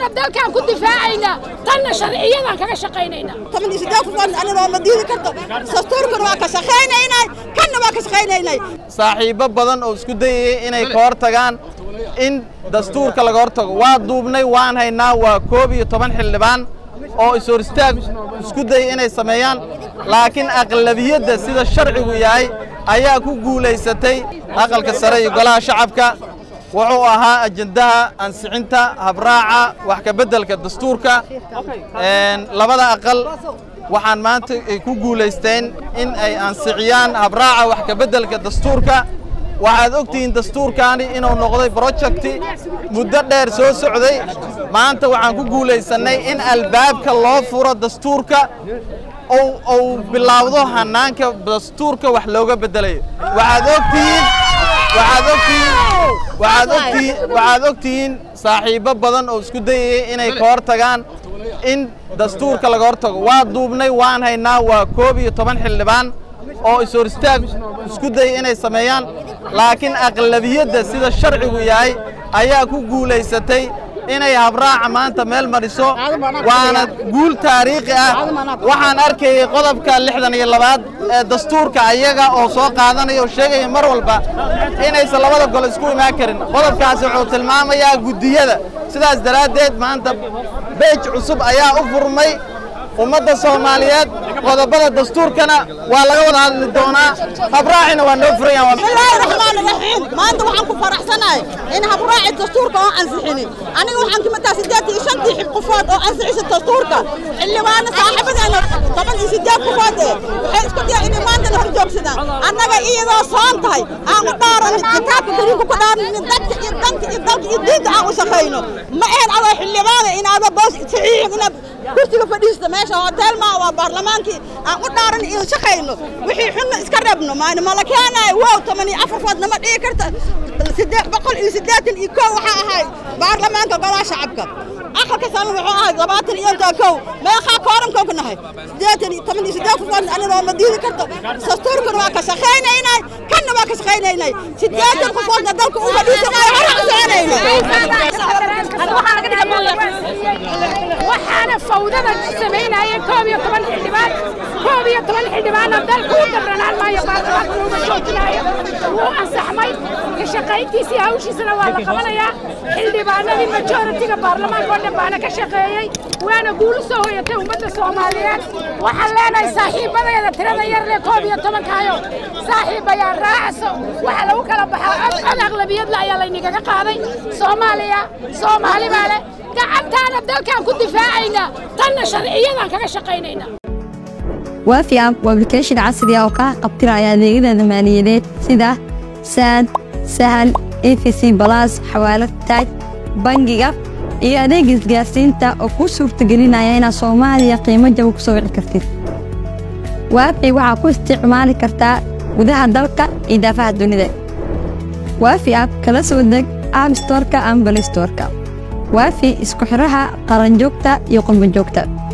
gacantaana dalkaan ku difaacaynaa tanna sharciyadaan kaga shaqaynaynaa toban iyo siddeed qofood anigoo ma diidi karto dastuurkana waa ka shaqaynaynay kanna waa ka shaqaynaynay saaxiibbo badan oo isku dayayay inay ka hor tagaan in dastuurka laga hor tago waa duubnay waan haynaa waa koob iyo toban xildhibaan oo is-hor istaag isku dayay inay sameeyaan laakiin aqlabiyadda sida sharcigu yahay ayaa ku guulaysatay aqalka sare iyo golaha shacabka wuxuu ahaa ajendaha ansixinta habraaca wax ka beddelka dastuurka labada aqal waxaan maanta ay ku guulaysteen in ay ansixiyaan habraaca wax ka beddelka dastuurka waxaad ogtihiin dastuurkaani inuu noqday brojecti muddo dheer soo socday maanta waxaan ku guulaysannay in albaabka loo furo dastuurka uu bilaawdo hannaanka dastuurka wax looga beddelayo waxaad ogtihiin waxaad ogtihiin waxaad ogtihiin waxaad ogtihiin saaxiibbo badan oo isku dayayay inay ka hor tagaan in dastuurka laga hor tago waa duubnay waan haynaa waa koob iyo toban xildhibaan oo is-hor istaag isku dayay inay sameeyaan laakiin aqlabiyadda sida sharcigu yahay ayaa ku guulaysatay inay habraaca maanta meel mariso waana guul taariikhi ah waxaan arkayay qodobka lixdan iyo labaad ee dastuurka ayaga oo soo qaadanaya oo sheegaya mar walba inaysan labada gol isku imaan karin qodobkaasi wuxuu tilmaamayaa guddiyada sidaas daraaddeed maanta beej cusub ayaa u furmay ummadda soomaaliyeed qodobada dastuurkana waa laga wada hadli doonaa habraacina waa noo furayaan bismillaahi raxmaani raxiim maanta waxaan ku faraxsanahay in habraaci dastuurka oo ansixinin aniga waxaan kamid tahay siddeed iyo shantii xib qofood oo ansixisa dastuurka xildhibaana saaxiibadeena toban iyo siddeed qofood ee waxay isku daya inay maantana hor joogsadaan annaga iyadoo soon tahay aan u dhaaranin kitaabka kariimka ku dhaaranin dadka iyo danka iyo dalka iyo diinta aan u shaqayno ma ahayn adoo xildhibaana inaada boos saxiixin inaad kursiga fadhiista meesha hotel maa waa baarlamaankii aan u dhaaran iyo shaqayno wixii xunna iska reebno maani mala keenayo wow toban iyo afar food nama dhigi karta siddeed boqol iyo siddeetan iyo kow waxaa ahay baarlamaanka golaha shacabka aqalka sano wuxuu ahay labaatan iyo intaa kow meeqaa koorankow ka nahay siddeetan iyo toban iyo siddeed qofood anigoo ma diidi karto dastuurkana waa ka shaqaynaynay kanna waa ka shaqaynaynay siddeetan qofoodna dalka u fadhiisanayo hore u soconayno waxaana fawdada samaynaya koob iyo toban xildhibaan koob iyo toban xildhibaanna dalka u dabranaan maayo baarlamaanka looma joojinaayo wuu ansaxmay ka shaqayntiisii hawshiisana waa la qabanayaa xildhibaanadii majoritiga baarlamaanka oo dhan baana ka shaqeeyey waana guulu soo hoyatay ummadda soomaaliyeed waxaan leenahay saaxiibadeeda tirada yar leh koob iyo tobankaayo saaxiibayaa raacso waxaa lagu kala baxaa cod cod aqlabiyadla ayaa laynigaga qaaday soomaaliya soomaali baa leh gacantaana dalkaan ku difaacaynaa tanna sharciyadaan kaga shaqaynaynaa waafi app waa application casri ah oo kaa qabtiraya adeegyada maaliyadeed sida saad sahal efc balas xawaalad taaj bangiga iyo adeeg isgaarsiinta oo kuu suurtagelinaya inaad soomaaliya qiimo jaba ku soo wici kartid waafi waxaa ku isticmaali kartaa gudaha dalka iyo daafaha dunida waafi app kala soo deg app storka ama balistorka waafi isku xidhaha qaranjoogta iyo qurbanjoogta